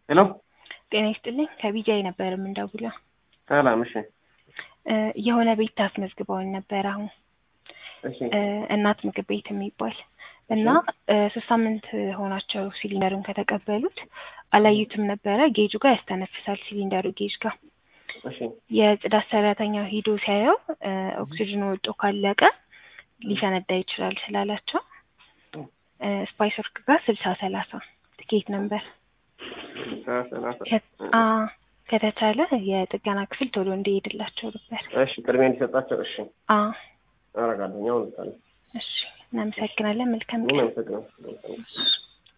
ሄሎ ጤና ይስጥልኝ ከቢጃይ ነበር የምንደውለው። ሰላም። እሺ እ የሆነ ቤት ታስመዝግበውን ነበር አሁን እሺ እ እናት ምግብ ቤት የሚባል እና እ ሶስት ሳምንት ሆናቸው ሲሊንደሩን ከተቀበሉት አላዩትም ነበረ። ጌጁ ጋር ያስተነፍሳል ሲሊንደሩ ጌጅ ጋር እሺ የጽዳት ሰራተኛው ሂዶ ሲያየው እ ኦክሲጅኑ ወጦ ካለቀ ሊፈነዳ ይችላል ስላላቸው እ ስፓይስ ወርክ ጋር ስልሳ ሰላሳ ትኬት ነበር ሰላሳ ከ- አ ከተቻለ የጥገና ክፍል ቶሎ እንዲሄድላቸው ነበር። እሺ ቅድሚያ እንዲሰጣቸው እሺ አ አረጋለሁ። አሁን ልታለ እሺ እናመሰግናለን። መልካም ምን ቀን። አመሰግናለሁ።